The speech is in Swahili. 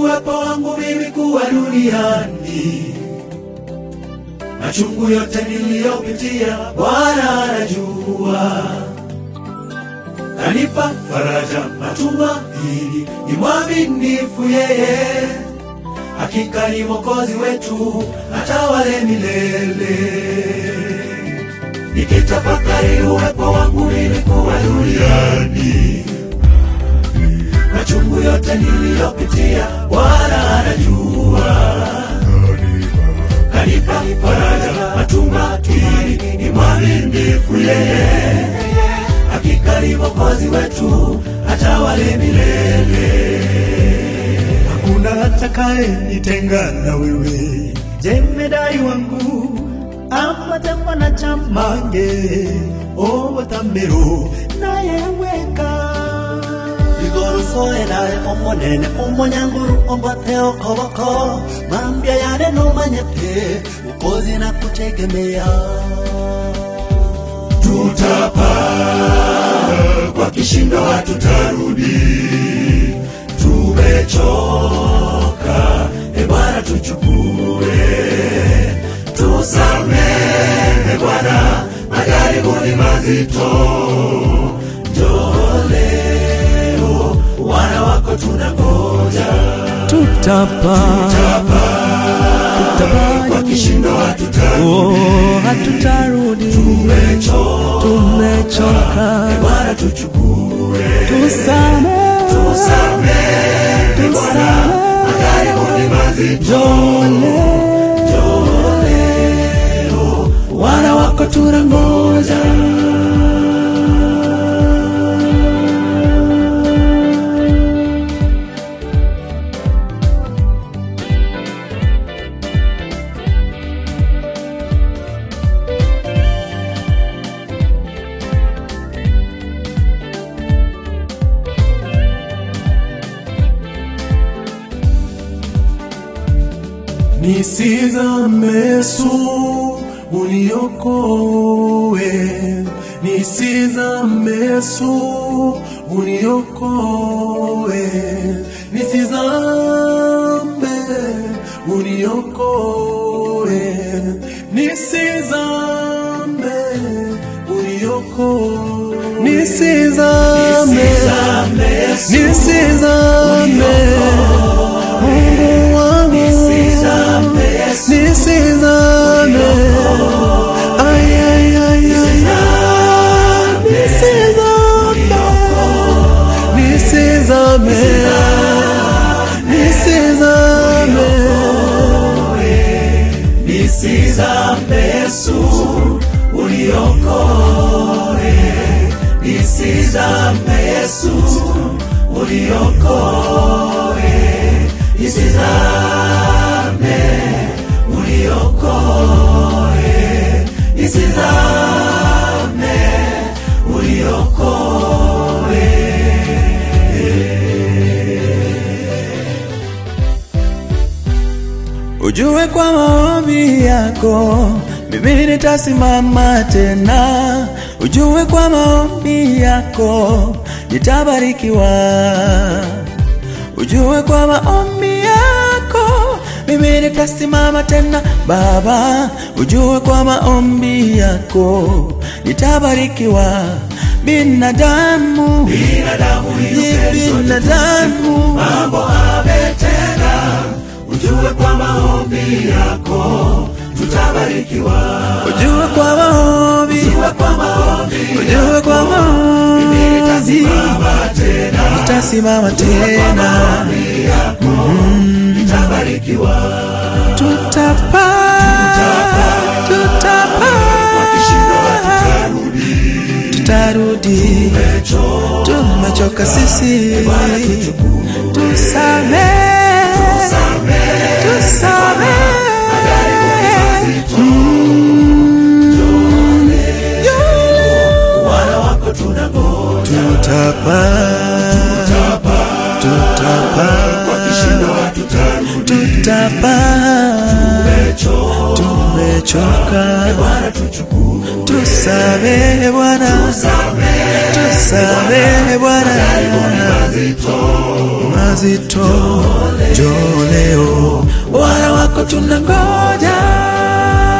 uwepo wangu mimi kuwa duniani, machungu yote niliyopitia Bwana anajua, kanipa faraja, matumaini, ni mwaminifu yeye, hakika ni Mwokozi wetu, atawale milele. Nikitafakari uwepo wangu mimi kuwa duniani machungu yote niliyopitia, Bwana anajua, kanipa faraja, matumaini, ni mwaminifu yeye, hakika ni Mwokozi wetu, atawale milele. Hakuna atakaye nitenga na wewe, jemedai wangu ambatemwa na chamange owatamero nayeweka igoro soerae omonene omonyanguru ombate okoboko mambia yane nomanyete ukozi na kutegemea tutapaa kwa kishindo, hatutarudi. Tumechoka, e Bwana, tuchukue, tusamehe Bwana, majaribu ni mazito. Njoo leo, wana wako tunangoja. tutapa Tutapaa kwa kishindo, hatutarudi. oh, hatutarudi Tumechoka, tumechoka e Bwana, tuchukue tusame Tusamehe Bwana, majaribu ni mazito. Njoo leo, wana wako tunangoja. Nisizame Yesu, uniokoe. Nisizame Yesu, uniokoe. Nisizame, uniokoe. Nisizame, uniokoe. Nisizame, nisizame, Mungu wangu nisizame Ay, ay, ay, ay, ay. nisizame nisizame nisizame nisizame Yesu uniokoe nisizame Yesu uniokoe nisizame uniokoe nisizame uniokoe Ujue kwa maombi yako mimi nitasimama tena. Ujue kwa maombi yako nitabarikiwa. Ujue kwa maombi yako mimi nitasimama tena Baba. Ujue kwa maombi yako nitabarikiwa. Binadamu, binadamu ni binadamu mambo ametenda ujue kwa maombi yako tutabarikiwa Ujue kwa maombi, ujue kwa maombi ujue kwa maombi nitasimama tena nitasimama tena, nitabarikiwa tutapaa, kwa kishindo tutapaa, hatutarudi tutarudi, tumechoka sisi, tusamehe, tusamehe, wana wako tunangoja tutapaa, tutapaa, kwa kishindo hatutarudi tutapaa, tumechoka tumechoka Bwana tuchukue tusamehe Bwana, tusamehe Bwana, mazito mazito, njoo leo, wana wako tunangoja.